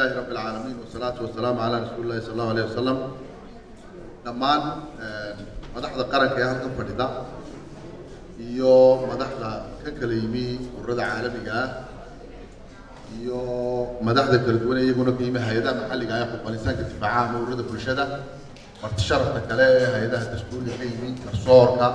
لله رب العالمين والصلاة والسلام على رسول الله صلى الله عليه وسلم dhammaan madaxda qaranka ee halkan fadhida iyo madaxda ka kala yimi ururada caalamiga ah iyo madaxda kala duwan ee iyaguna ka yimi hay-adaha maxalliga ah ee xuquuqalisaanka difaacaha ama ururada bulshada marti sharafta kale ee hay-adaha dastuuriga ka yimi garsoorka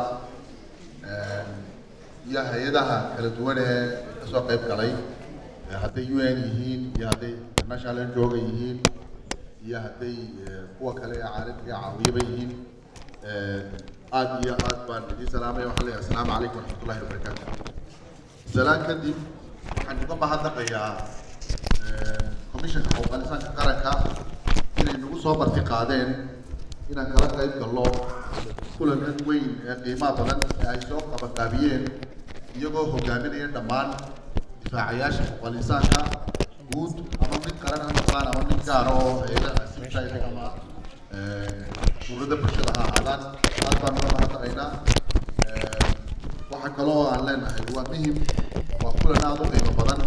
iyo hay-adaha kala duwan ee kasoo qayb galay hadday u n yihiin iyo hadday international njooga yihiin iyo hadday kuwa kale ee caalamiga caawiyaba yihiin aad iyo aad baan idiin salaamaya waxaan leeyahay asalaamu calaykum waraxmatullahi wabarakaatu salaan kadib waxaan uga mahadnaqayaa commissionka xuquuqalisaanka qaranka inay nagu soo marti qaadeen inaan kala qayb galno kulankan weyn ee qiimaha badan ee ay soo qabanqaabiyeen iyagoo hogaaminaya dhammaan difaacayaasha xuquuqalisaanka guud ama mid qaran ha noqdaan ama mid gaar oo hay-adaha asibtaayda ama ururada bulshada ha ahaadaan aad baan uga mahadnaqaynaa waxaa kaloo aan leenahay waa muhim waa kulan aada u qiimo badan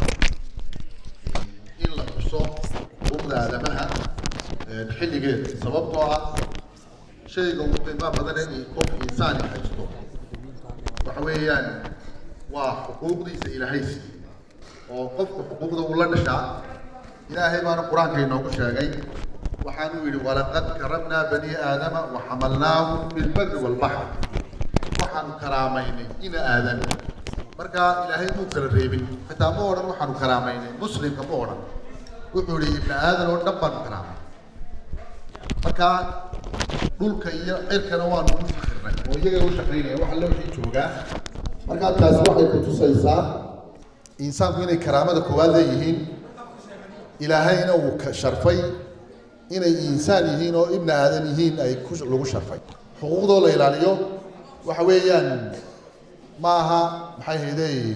in la xuso xuquuqda aadamaha xilligeed sababtoo ah shayga ugu qiimaha badan ee qof insaani haysto waxa weeyaan waa xuquuqdiisa ilaahay siiyey oo qofka xuquuqda uu la dhashaa ilaahay baana qur-aanka inoogu sheegay waxaanu yidhi walaqad karamnaa bani aadama waxamalnaahum bilbari walbaxr waxaanu karaamaynay ina aadan marka ilaahay muu kala reebin xitaa ma odhan waxaanu karaamaynay muslimka ma odhan wuxuu yihi ibni aadan oo dhan baanu karaamay marka dhulka iyo cirkana waanu u fikirnay oo iyaga u shaqaynaya waxa loo wixii joogaa markaa taasi waxay ku tusaysaa insaanku inay karaamada koowaad leeyihiin ilaahayna uu ka sharfay inay insaan yihiin oo ibni aadan yihiin ay ku lagu sharfay xuquuqdoo la ilaaliyo waxa weeyaan ma aha maxay haydeyn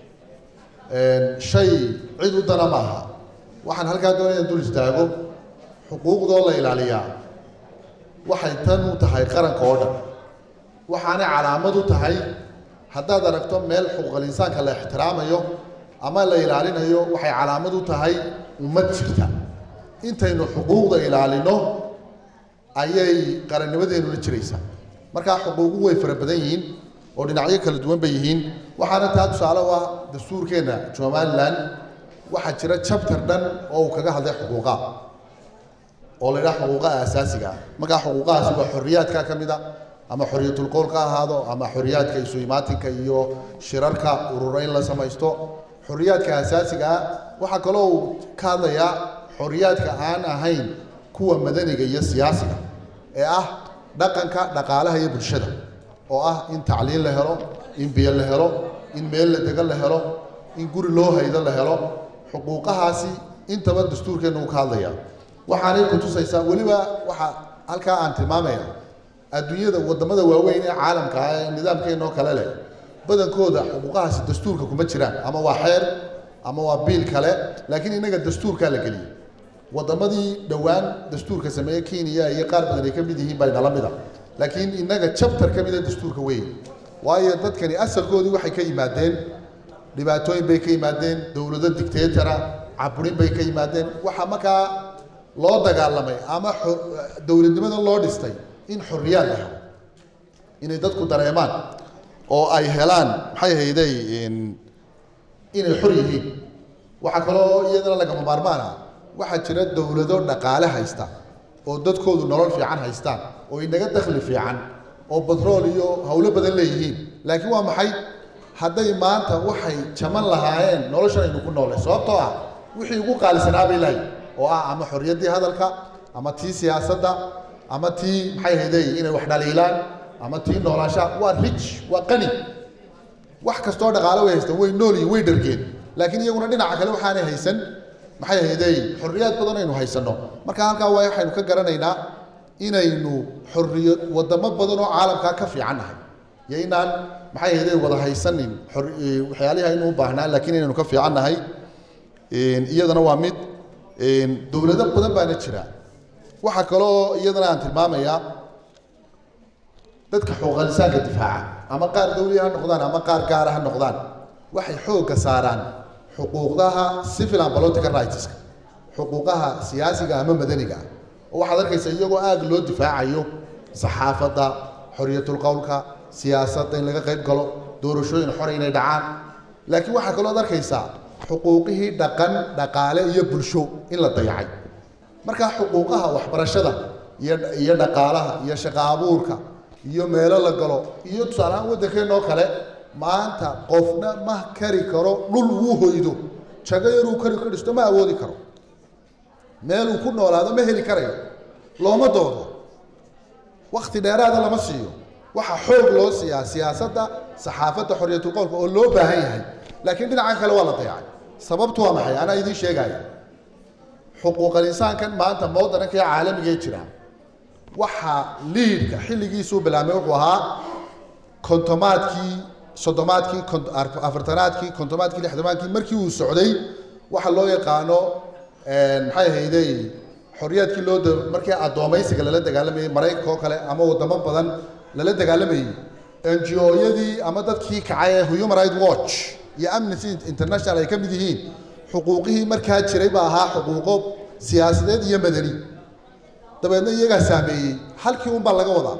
shay cid u dana ma aha waxaan halkaa doonaya in dul istaago xuquuqdoo la ilaaliyaa waxay tan u tahay qaranka oo dhan waxaanay calaamad u tahay haddaad aragto meel xuquuqal insaanka la ixtiraamayo ama la ilaalinayo waxay calaamad u tahay ummad jirta intaynu xuquuqda ilaalino ayay qarannimadeennula jiraysaa markaa xuquuqu way fara badan yihiin oo dhinacyo kala duwan bay yihiin waxaana taa tusaale u ah dastuurkeenna somalilan waxaa jira chapter dhan oo uu kaga hadlay xuquuqaa oo la yidhaha xuquuqaha asaasiga ah markaa xuquuqahaasi waa xorriyaadka ka mid a ama xorriyatul qowl ka ahaado ama xorriyaadka isu imaatinka iyo shirarka ururo in la samaysto xorriyaadka asaasiga ah waxaa kaloo uu ka hadlayaa xorriyaadka aan ahayn kuwa madaniga iyo siyaasiga ee ah dhaqanka dhaqaalaha iyo bulshada oo ah in tacliin la helo in biyo la helo in meel la degan la helo in guri loo haydo la helo xuquuqahaasi intaba dastuurkeenna uu ka hadlaya waxaanay ku tusaysaa weliba waxaa halkaa aan tilmaamaya adduunyada wadamada waaweyn ee caalamka ah ee nidaamkeena oo kale leh badankooda xuquuqahaasi dastuurka kuma jiraan ama waa xeer ama waa biil kale laakiin innaga dastuurkaa la geliyey wadamadii dhowaan dastuurka sameeye kenya iyo qaar badan ay ka mid yihiin bay nala mida laakiin innaga chapter ka mida dastuurka weyn waayo dadkani asalkoodii waxay ka yimaadeen dhibaatooyin bay ka yimaadeen dowlado dictatора caburin bay ka yimaadeen waxaa markaa loo dagaalamay ama dowladnimada loo dhistay in xorriyaad la helo inay dadku dareemaan oo ay helaan maxay hayday inay xor yihiin waxaa kaloo iyadana lagama maarmaan ah waxaa jira dowlado dhaqaale haysta oo dadkoodu nolol fiican haystaan oo inaga dakhli fiican oo batrool iyo howlo badan leeyihiin laakiin waa maxay hadday maanta waxay jaman lahaayeen noloshan aynu ku noolay sababtoo ah wixii ugu qaalisanaa bay lahay oo ah ama xorriyaddii hadalka ama tii siyaasadda ama tii maxay hayday inay wax dhaliilaan ama tii noolaanshaha waa rich waa qani wax kastoo dhaqaale way haystaan way nool yihin way dhargeen laakiin iyaguna dhinaca kale waxaanay haysan maxay hayday xorriyaad badan aynu haysanno marka halkaa waa waxaynu ka garanaynaa inaynu xorriyo wadamo badan oo caalamkaa ka fiican nahay iyo inaan maxay hayday wada haysanin waxyaalihi aynu u baahnaa laakiin inaynu ka fiican nahay iyadana waa mid dowlado badan baana jira waxaa kaloo iyadana aan tilmaamayaa dadka xuquuqalisaanka difaaca ama qaar dawliya ha noqdaan ama qaar gaara ha noqdaan waxay xoogga saaraan xuquuqdaha civil and political rightska xuquuqaha siyaasiga ama madaniga ah oo waxaad arkaysa iyagoo aada loo difaacayo saxaafadda xoriyatulqowlka siyaasadda in laga qayb galo doorashooyin xore inay dhacaan laakiin waxaa kaloo ad arkaysaa xuquuqihii dhaqan dhaqaale iyo bulsho in la dayacay markaa xuquuqaha waxbarashada iyo iyo dhaqaalaha iyo shaqo abuurka iyo meelo la galo iyo tusaale ahaan waddankeenoo kale maanta qofna ma kari karo dhul wuu hoydo jago yaruu kari ka dhisto ma awoodi karo meeluu ku noolaado ma heli karayo looma doodo wakti dheeraada lama siiyo waxaa xoog loo siiyaa siyaasadda saxaafadda xoriyatulqowlka oo loo baahan yahay laakiin dhinacan kale waa la dayacay sababtu waa maxay anaa idiin sheegaya xuquuqal insaankan maanta moodananka ee caalamigee jira waxaa liidka xilligiisuu bilaabmay wuxuu ahaa kontomaadkii soddomaadkii afartanaadkii kontomaadkii lixdamaadkii markii uu socday waxa loo yaqaano maxay ahayday xorriyaadkii loo markii addoomaysiga lala dagaalamayey maraykanka oo kale ama wadamo badan lala dagaalamayey n g o-yadii ama dadkii kacay ee human right watch iyo amnesty international ay ka mid yihiin xuquuqihii markaa jiray baa ahaa xuquuqo siyaasadeed iyo madani dabeedna iyagaa saameeyey halkii un baa laga wadaa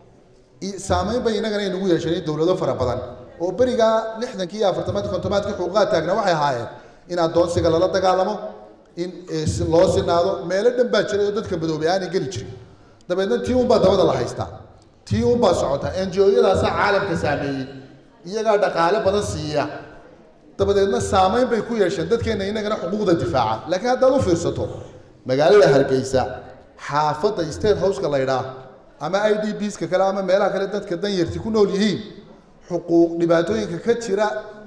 saameyn bay innagana inagu yeesheen dowlado fara badan oo berigaa lixdankii iyo afartamaadki kontomaadkii xuquuqaha taagna waxay ahaayeen in addoonsiga lala dagaalamo in loo sinaado meelo dhan baa jiray oo dadka madoobay aanay geli jirin dabeedna tii unbaa dabada la haystaa tii unbaa socota n g o-yadaasaa caalamka saameeyey iyagaa dhaqaale badan siiya dabadeedna saameyn bay ku yeesheen dadkeenna innagana xuquuqda difaaca laakiin haddaad u fiirsato magaalada hargeysa xaafadda state houseka la ydhaa ama i d bska kale ama meelaha kale dadka danyarti ku nool yihiin xuquuq dhibaatooyinka ka jira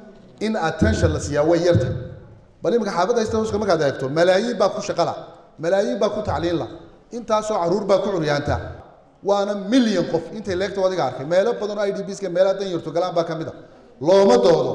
in attention la siiyaa way yarta bal iminka xaafadda state houseka markaad eegto malaayiin baa ku shaqala malaayiin baa ku tacliinla intaasoo caruur baa ku curyaanta waana milyan qof intay leegta adiga arkay meelo badan oo i d bska meelaha danyarto galaan baa ka mid a looma doodo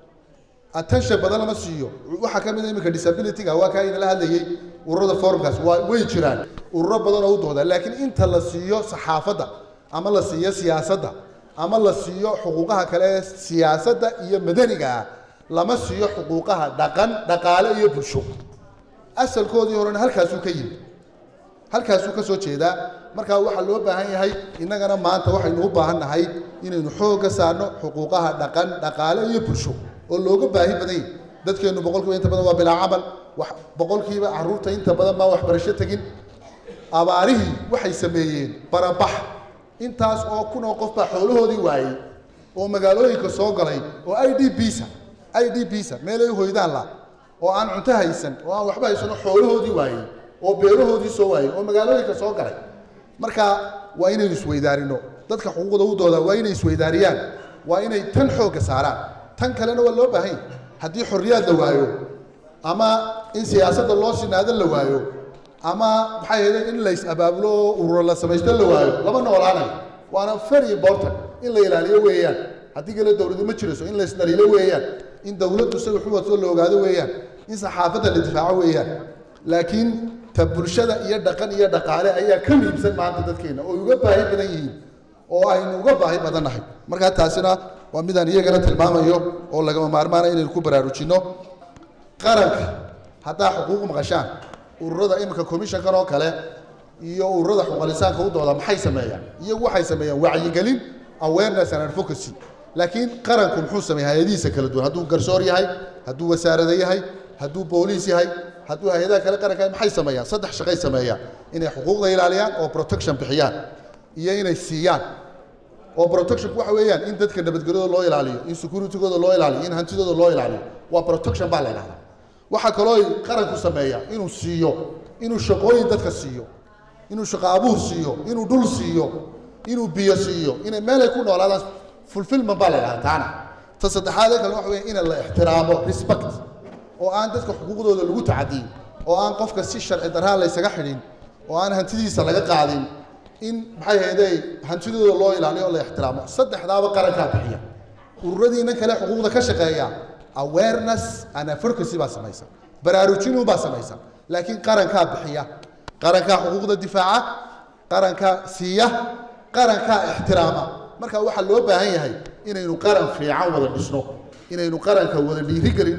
attention badan lama siiyo waxaa ka mid a iminka disabilityga waa kaa inala hadlayey ururada forumkaas waa way jiraan ururo badan oo u dooda laakiin inta la siiyo saxaafadda ama la siiyo siyaasadda ama la siiyo xuquuqaha kale ee siyaasadda iyo madaniga ah lama siiyo xuquuqaha dhaqan dhaqaale iyo bulsho asalkoodii horena halkaasuu ka yimid halkaasuu ka soo jeedaa markaa waxaa loo baahan yahay innagana maanta waxaynu u baahan nahay inaynu xoogga saarno xuquuqaha dhaqan dhaqaale iyo bulsho oo looga baahi badan yahy dadkeennu boqolkiiba inta badan waa bilaa camal wax boqolkiiba caruurta inta badan baa waxbarasho tegin abaarihii waxay sameeyeen barabax intaas oo kun oo qof baa xoolahoodii waayey oo magaalooyinka soo galay oo i d bisa i d bisa meelay hoydaan la oo aan cunto haysan oo aan waxba haysano xoolahoodii waayey oo beerahoodii soo waayey oo magaalooyinka soo galay marka waa inaynu isweydaarino dadka xuquuqda u doodaa waa inay isweydaariyaan waa inay tan xoogga saaraan tan kalena waa loo baahan yahy haddii xorriyaad la waayo ama in siyaasadda loo sinaado la waayo ama maxay ahayde in lays abaabulo oo ururo la samaysto la waayo lama noolaanayo waana very important in la ilaaliyo weeyaan haddii kale dowladu ma jirayso in laysdhaliilo weeyaan in dowladdu isaga xuwadkoo la ogaado weeyaan in saxaafadda la difaaco weeyaan laakiin ta bulshada iyo dhaqan iyo dhaqaale ayaa ka muhiimsan maanta dadkeena oo uga baahi badan yihiin oo aynu uga baahi badannahay markaa taasina waa midaan iyagana tilmaamayo oo lagama maarmaana inaynu ku baraarujinno qaranka haddaa xuquuq maqashaan ururada iminka commissionkan oo kale iyo ururada xuquuqalisaanka u dooda maxay sameeyaan iyagu waxay sameeyaan wacyigelin awareness and advocacy laakiin qaranku muxuu sameeya hay-adihiisa kala duwan hadduu garsoor yahay hadduu wasaarada yahay hadduu booliis yahay hadduu hay-adaha kale qaranka maxay sameeyaan saddex shaqay sameeyaan inay xuquuqda ilaaliyaan oo protection bixiyaan iyo inay siiyaan oo protectionku waxa weeyaan in dadka nabadgelyada loo ilaaliyo in securitygooda loo ilaaliyo in hantidooda loo ilaaliyo waa protection baa la idhahdaa waxaa kaloo qaranku sameeya inuu siiyo inuu shaqooyin dadka siiyo inuu shaqo abuur siiyo inuu dhul siiyo inuu biyo siiyo inay meelay ku noolaadaan fulfillment baa la idhahdaa taana ta saddexaad ee kale waxa weya in la ixtiraamo respect oo aan dadka xuquuqdooda lagu tacadiyin oo aan qofka si sharci darraa laysaga xidhin oo aan hantidiisa laga qaadin in maxay hayday hantidooda loo ilaaliyo oo la ixtiraamo saddexdaaba qarankaa bixiya ururadiina kale xuquuqda ka shaqeeya awareness and advocacy baa samaysan baraarujinu baa samaysan laakiin qarankaa bixiya qarankaa xuquuqda difaaca qarankaa siiya qarankaa ixtiraama marka waxaa loo baahan yahay inaynu qaran fiican wada dhisno inaynu qaranka wada dhiirigelinno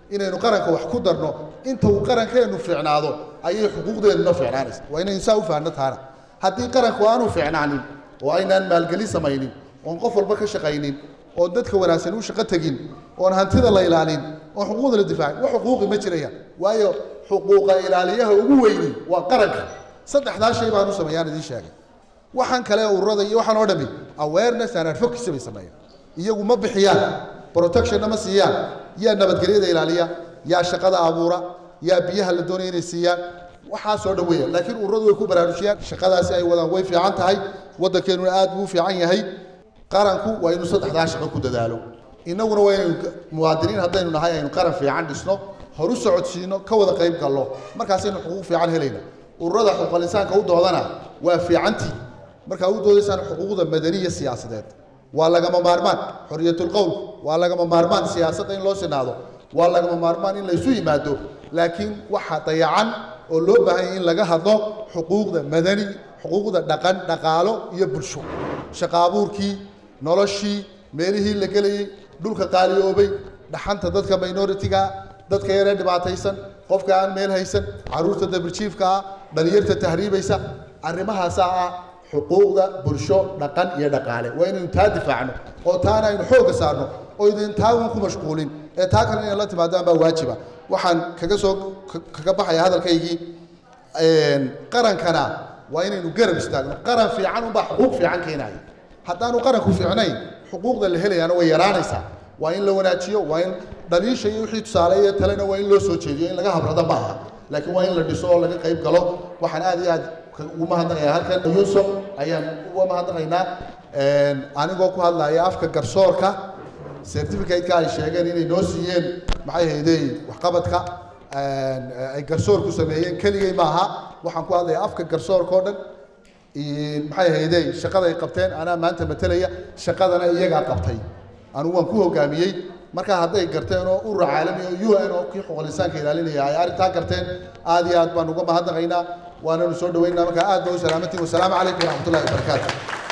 inaynu qaranka wax ku darno inta uu qarankeenu fiicnaado ayay xuquuqdeennuna fiicnaanaysa waa inaynu saa u fahanno taana haddii qaranku aanu fiicnaanin oo aynaan maalgelin samaynin oon qof walba ka shaqaynin oon dadka wanaagsan u shaqo tegin oon hantida la ilaalin oon xuquuqda la difaacin wax xuquuqi ma jirayaan waayo xuquuqa ilaaliyaha ugu weyni waa qaranka saddexdaa shay baan u sameeyaan idiin sheegay waxaan kale ururada iyo waxaan oo dhami awareness and advocacy bay sameeyaan iyagu ma bixiyaan protectionna ma siiyaan yaa nabadgelyada ilaaliya yaa shaqada abuura yaa biyaha la doonaya inay siiyaan waxaasoo dhan weeyaan laakiin ururadu way ku baraarujiyaan shaqadaasi ay wadaan way fiican tahay waddankeenuna aad buu u fiican yahay qaranku waa inuu saddexdaa shaqo ku dadaalo innaguna waa inaynu muwaadiniin haddaynu nahay aynu qaran fiican dhisno horu socodsiino ka wada qayb gallo markaasaynu xuquuq fiican helayna ururada xuquuqal insaanka u doodana waa fiicantii markaa u doodaysaan xuquuqda madaniya siyaasadeed waa lagama maarmaan xoriyatulqowl waa lagama maarmaan siyaasadda in loo sinaado waa lagama maarmaan in laysu yimaado laakiin waxa dayacan oo loo baahan yahay in laga hadlo xuquuqda madani xuquuqda dhaqan dhaqaalo iyo bulsho shaqo abuurkii noloshii meelihii la gelayey dhulka qaaliyoobay dhaxanta dadka minoritiga dadka yaree dhibaataysan qofka aan meel haysan caruurta dabirjiifka ah dhalinyarta tahriibaysa arrimahaasaa ah xuquuqda bulsho dhaqan iyo dhaqaale waa inaynu taa difaacno oo taana aynu xoogga saarno oo idin taa uun ku mashquulin ee taa kale inay la timaadaan baa waajiba waxaan kaga soo kaga baxaya hadalkaygii qarankana waa inaynu garab istaagno qaran fiican unbaa xuquuq fiican keenaya haddaanu qaranku fiicnayn xuquuqda la helayaana way yaraanaysaa waa in la wanaajiyo waa in dhaliisha iyo wixii tusaale iyo talena waa in loo soo jeediyo in laga habrada ma aha laakiin waa in la dhiso oo laga qayb galo waxaan aad iyo aad ugu mahadnaqayaa halkan yuusuf ayaan uga mahadnaqaynaa anigoo ku hadlaya afka garsoorka certificate-ka ay sheegeen inay noo siiyeen maxay haydey waxqabadka ay garsoorku sameeyeen keligay maaha waxaan ku hadlayaa afka garsoorka oo dhan maxay haydey shaqada ay qabteen anaa maanta matelaya shaqadana iyagaa qabtay anugu waan ku hogaamiyey markaa hadday garteen oo urur caalami oo u n oo kii xuquuqul insaanka ilaalinaya ay arrintaa garteen aad iyo aad baan uga mahadnaqaynaa waananu soo dhaweynaa markaa aad ba u salaamantiin wasalaamu calaykum waraxmatullahi wabarakaatu